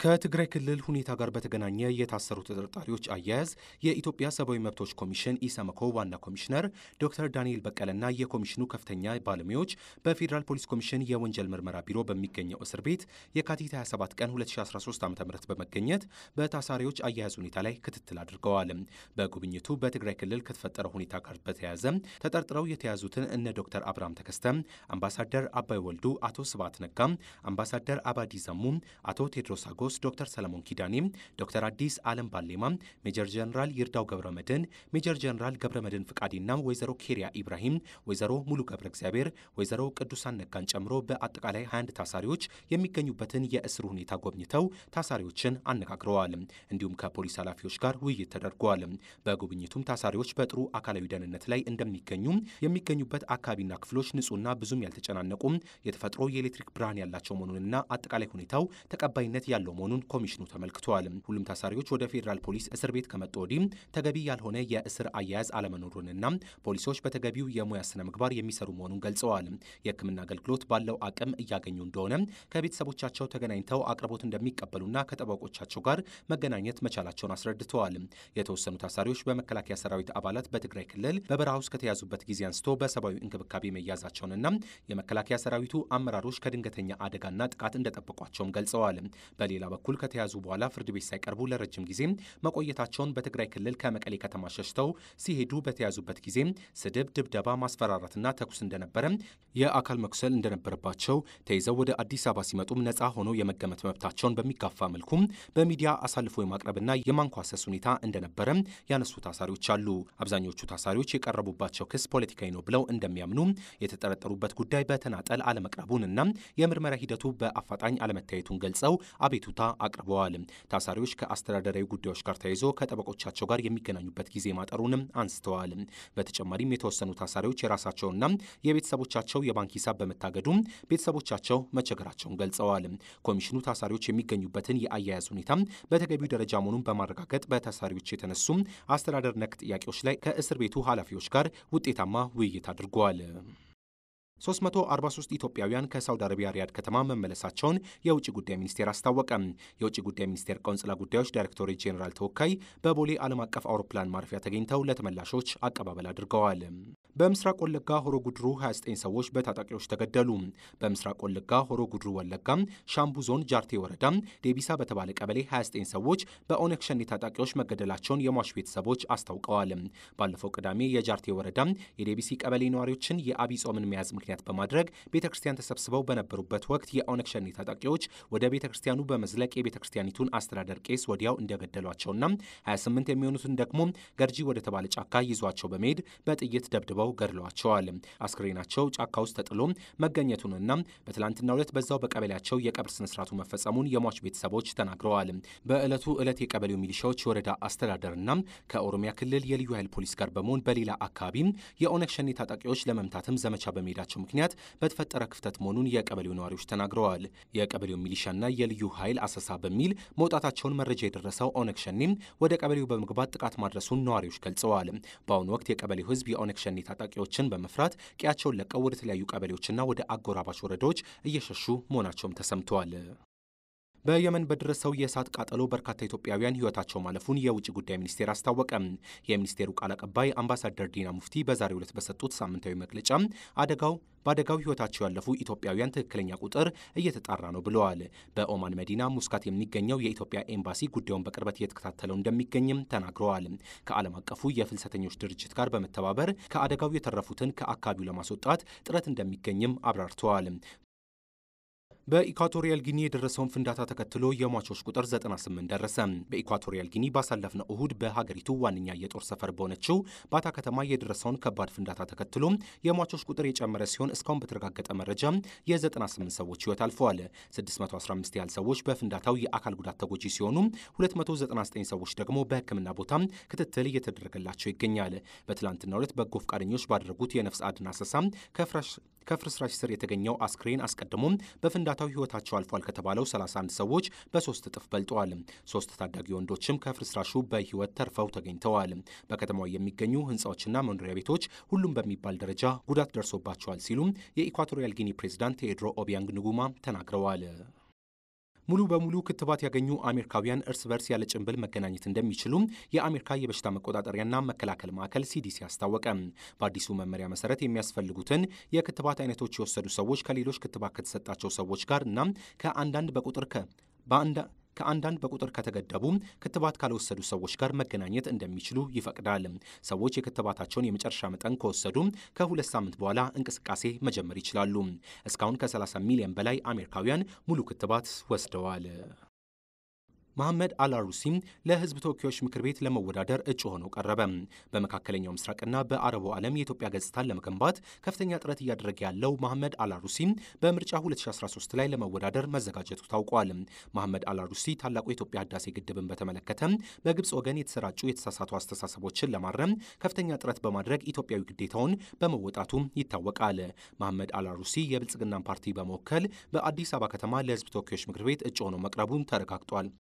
ከትግራይ ክልል ሁኔታ ጋር በተገናኘ የታሰሩ ተጠርጣሪዎች አያያዝ የኢትዮጵያ ሰብአዊ መብቶች ኮሚሽን ኢሰመኮ ዋና ኮሚሽነር ዶክተር ዳንኤል በቀለና የኮሚሽኑ ከፍተኛ ባለሙያዎች በፌዴራል ፖሊስ ኮሚሽን የወንጀል ምርመራ ቢሮ በሚገኘው እስር ቤት የካቲት 27 ቀን 2013 ዓ ም በመገኘት በታሳሪዎች አያያዝ ሁኔታ ላይ ክትትል አድርገዋል። በጉብኝቱ በትግራይ ክልል ከተፈጠረው ሁኔታ ጋር በተያያዘ ተጠርጥረው የተያዙትን እነ ዶክተር አብርሃም ተከስተ፣ አምባሳደር አባይ ወልዱ፣ አቶ ስብሃት ነጋ፣ አምባሳደር አባዲ ዘሙ፣ አቶ ቴድሮስ አጎስ፣ ዶክተር ሰለሞን ኪዳኔ፣ ዶክተር አዲስ አለም ባሌማ፣ ሜጀር ጀነራል ይርዳው ገብረ መድህን፣ ሜጀር ጀነራል ገብረ መድህን ፍቃዴና ወይዘሮ ኬሪያ ኢብራሂም፣ ወይዘሮ ሙሉ ገብረ እግዚአብሔር፣ ወይዘሮ ቅዱሳን ነጋን ጨምሮ በአጠቃላይ 21 ታሳሪዎች የሚገኙበትን የእስር ሁኔታ ጎብኝተው ታሳሪዎችን አነጋግረዋል። እንዲሁም ከፖሊስ ኃላፊዎች ጋር ውይይት ተደርገዋል። በጉብኝቱም ታሳሪዎች በጥሩ አካላዊ ደህንነት ላይ እንደሚገኙ የሚገኙበት አካባቢና ክፍሎች ንጹህና ብዙም ያልተጨናነቁ የተፈጥሮ የኤሌክትሪክ ብርሃን ያላቸው መሆኑንና አጠቃላይ ሁኔታው ተቀባይነት ያለው መሆኑን ኮሚሽኑ ተመልክተዋል። ሁሉም ታሳሪዎች ወደ ፌዴራል ፖሊስ እስር ቤት ከመጡ ወዲህ ተገቢ ያልሆነ የእስር አያያዝ አለመኖሩንና ፖሊሶች በተገቢው የሙያ ስነ ምግባር የሚሰሩ መሆኑን ገልጸዋል። የሕክምና አገልግሎት ባለው አቅም እያገኙ እንደሆነ ከቤተሰቦቻቸው ተገናኝተው አቅርቦት እንደሚቀበሉና ከጠበቆቻቸው ጋር መገናኘት መቻላቸውን አስረድተዋል። የተወሰኑ ታሳሪዎች በመከላከያ ሰራዊት አባላት በትግራይ ክልል በበረሃ ውስጥ ከተያዙበት ጊዜ አንስቶ በሰብአዊ እንክብካቤ መያዛቸውንና የመከላከያ ሰራዊቱ አመራሮች ከድንገተኛ አደጋና ጥቃት እንደጠበቋቸውም ገልጸዋል። በሌላ በኩል ከተያዙ በኋላ ፍርድ ቤት ሳይቀርቡ ለረጅም ጊዜ መቆየታቸውን በትግራይ ክልል ከመቀሌ ከተማ ሸሽተው ሲሄዱ በተያዙበት ጊዜ ስድብ፣ ድብደባ፣ ማስፈራራትና ተኩስ እንደነበረ፣ የአካል መኩሰል እንደነበረባቸው ተይዘው ወደ አዲስ አበባ ሲመጡም ነፃ ሆነው የመገመት መብታቸውን በሚጋፋ መልኩ በሚዲያ አሳልፎ የማቅረብና የማንኳሰስ ሁኔታ እንደነበረ ያነሱ ታሳሪዎች አሉ። አብዛኞቹ ታሳሪዎች የቀረቡባቸው ክስ ፖለቲካዊ ነው ብለው እንደሚያምኑ የተጠረጠሩበት ጉዳይ በተናጠል አለመቅረቡንና የምርመራ ሂደቱ በአፋጣኝ አለመታየቱን ገልጸው አቤቱታ አቅርበዋል። ታሳሪዎች ከአስተዳደራዊ ጉዳዮች ጋር ተያይዞ ከጠበቆቻቸው ጋር የሚገናኙበት ጊዜ ማጠሩንም አንስተዋል። በተጨማሪም የተወሰኑ ታሳሪዎች የራሳቸውና የቤተሰቦቻቸው የባንክ ሂሳብ በመታገዱ ቤተሰቦቻቸው መቸገራቸውን ገልጸዋል። ኮሚሽኑ ታሳሪዎች የሚገኙበትን የአያያዝ ሁኔታ በተገቢው ደረጃ መሆኑን በማረጋገጥ በታሳሪዎች የተነሱ አስተዳደር ነክ ጥያቄዎች ላይ ከእስር ቤቱ ኃላፊዎች ጋር ውጤታማ ውይይት አድርገዋል። 343 ኢትዮጵያውያን ከሳውዲ አረቢያ ሪያድ ከተማ መመለሳቸውን የውጭ ጉዳይ ሚኒስቴር አስታወቀ። የውጭ ጉዳይ ሚኒስቴር ቆንጽላ ጉዳዮች ዳይሬክቶሬት ጄኔራል ተወካይ በቦሌ ዓለም አቀፍ አውሮፕላን ማረፊያ ተገኝተው ለተመላሾች አቀባበል አድርገዋል። በምስራቅ ወለጋ ሆሮ ጉድሩ 29 ሰዎች በታጣቂዎች ተገደሉ። በምስራቅ ወለጋ ሆሮ ጉድሩ ወለጋ ሻምቡ ዞን ጃርቴ ወረዳ ዴቢሳ በተባለ ቀበሌ 29 ሰዎች በኦነግ ሸኔ ታጣቂዎች መገደላቸውን የሟች ቤተሰቦች አስታውቀዋል። ባለፈው ቅዳሜ የጃርቴ ወረዳ የዴቢሲ ቀበሌ ነዋሪዎችን የአብይ ጾምን መያዝ ምክንያት በማድረግ ቤተ ክርስቲያን ተሰብስበው በነበሩበት ወቅት የኦነግ ሸኔ ታጣቂዎች ወደ ቤተ ክርስቲያኑ በመዝለቅ የቤተ ክርስቲያኒቱን አስተዳደር ቄስ ወዲያው እንደገደሏቸውና 28 የሚሆኑትን ደግሞ ገርጂ ወደ ተባለ ጫካ ይዟቸው በመሄድ በጥይት ደብድበው ገድለዋቸዋል። አስክሬናቸው ጫካ ውስጥ ተጥሎ መገኘቱንና በትላንትናው ዕለት በዛው በቀበሌያቸው የቀብር ስነስርዓቱ መፈጸሙን የሟች ቤተሰቦች ተናግረዋል። በዕለቱ ዕለት የቀበሌው ሚሊሻዎች የወረዳ አስተዳደርና ከኦሮሚያ ክልል የልዩ ኃይል ፖሊስ ጋር በመሆን በሌላ አካባቢ የኦነግ ሸኔ ታጣቂዎች ለመምታትም ዘመቻ በመሄዳቸው ምክንያት በተፈጠረ ክፍተት መሆኑን የቀበሌው ነዋሪዎች ተናግረዋል። የቀበሌው ሚሊሻና የልዩ ኃይል አሰሳ በሚል መውጣታቸውን መረጃ የደረሰው ኦነግ ሸኔም ወደ ቀበሌው በመግባት ጥቃት ማድረሱን ነዋሪዎች ገልጸዋል። በአሁኑ ወቅት የቀበሌው ሕዝብ የኦነግ ሸኔ ታጣቂዎችን በመፍራት ቀያቸውን ለቀው ወደ ተለያዩ ቀበሌዎችና ወደ አጎራባች ወረዳዎች እየሸሹ መሆናቸውም ተሰምተዋል። በየመን በደረሰው የእሳት ቃጠሎ በርካታ ኢትዮጵያውያን ሕይወታቸው ማለፉን የውጭ ጉዳይ ሚኒስቴር አስታወቀ። የሚኒስቴሩ ቃል አቀባይ አምባሳደር ዲና ሙፍቲ በዛሬው ዕለት በሰጡት ሳምንታዊ መግለጫ አደጋው በአደጋው ሕይወታቸው ያለፉ ኢትዮጵያውያን ትክክለኛ ቁጥር እየተጣራ ነው ብለዋል። በኦማን መዲና ሙስካት የሚገኘው የኢትዮጵያ ኤምባሲ ጉዳዩን በቅርበት እየተከታተለው እንደሚገኝም ተናግረዋል። ከዓለም አቀፉ የፍልሰተኞች ድርጅት ጋር በመተባበር ከአደጋው የተረፉትን ከአካባቢው ለማስወጣት ጥረት እንደሚገኝም አብራርተዋል። በኢኳቶሪያል ጊኒ የደረሰውን ፍንዳታ ተከትሎ የሟቾች ቁጥር 98 ደረሰ። በኢኳቶሪያል ጊኒ ባሳለፍነው እሁድ በሀገሪቱ ዋነኛ የጦር ሰፈር በሆነችው ባታ ከተማ የደረሰውን ከባድ ፍንዳታ ተከትሎ የሟቾች ቁጥር የጨመረ ሲሆን እስካሁን በተረጋገጠ መረጃ የ98 ሰዎች ሕይወት አልፈዋል። 615 ያህል ሰዎች በፍንዳታው የአካል ጉዳት ተጎጂ ሲሆኑ 299 ሰዎች ደግሞ በሕክምና ቦታ ክትትል እየተደረገላቸው ይገኛል። በትላንትናው ዕለት በጎ ፈቃደኞች ባደረጉት የነፍስ አድን አሰሳ ከፍርስራሽ ስር የተገኘው አስክሬን አስቀድሞ በፍንዳታው ህይወታቸው አልፏል ከተባለው 31 ሰዎች በሶስት እጥፍ በልጠዋል። ሶስት ታዳጊ ወንዶችም ከፍርስራሹ በህይወት ተርፈው ተገኝተዋል። በከተማው የሚገኙ ህንፃዎችና መኖሪያ ቤቶች ሁሉም በሚባል ደረጃ ጉዳት ደርሶባቸዋል ሲሉም የኢኳቶሪያል ጊኒ ፕሬዚዳንት ቴዎድሮ ኦቢያንግ ንጉማ ተናግረዋል። ሙሉ በሙሉ ክትባት ያገኙ አሜሪካውያን እርስ በርስ ያለ ጭንብል መገናኘት እንደሚችሉ የአሜሪካ የበሽታ መቆጣጠሪያና መከላከል ማዕከል ሲዲሲ አስታወቀ። በአዲሱ መመሪያ መሰረት የሚያስፈልጉትን የክትባት አይነቶች የወሰዱ ሰዎች ከሌሎች ክትባት ከተሰጣቸው ሰዎች ጋር እና ከአንዳንድ በቁጥር ከ ከአንዳንድ በቁጥር ከተገደቡ ክትባት ካልወሰዱ ሰዎች ጋር መገናኘት እንደሚችሉ ይፈቅዳል። ሰዎች የክትባታቸውን የመጨረሻ መጠን ከወሰዱ ከሁለት ሳምንት በኋላ እንቅስቃሴ መጀመር ይችላሉ። እስካሁን ከ30 ሚሊዮን በላይ አሜሪካውያን ሙሉ ክትባት ወስደዋል። መሐመድ አልአሩሲም ለሕዝብ ተወካዮች ምክር ቤት ለመወዳደር እጩ ሆነው ቀረበ። በመካከለኛው ምስራቅና በአረቡ ዓለም የኢትዮጵያ ገጽታን ለመገንባት ከፍተኛ ጥረት እያደረገ ያለው መሐመድ አልአሩሲ በምርጫ 2013 ላይ ለመወዳደር መዘጋጀቱ ታውቋል። መሐመድ አልአሩሲ ታላቁ የኢትዮጵያ ህዳሴ ግድብን በተመለከተ በግብፅ ወገን የተሰራጩ የተሳሳቱ አስተሳሰቦችን ለማረም ከፍተኛ ጥረት በማድረግ ኢትዮጵያዊ ግዴታውን በመወጣቱ ይታወቃል። መሐመድ አልአሩሲ የብልጽግናን ፓርቲ በመወከል በአዲስ አበባ ከተማ ለሕዝብ ተወካዮች ምክር ቤት እጩ ሆነው መቅረቡን ተረጋግጧል።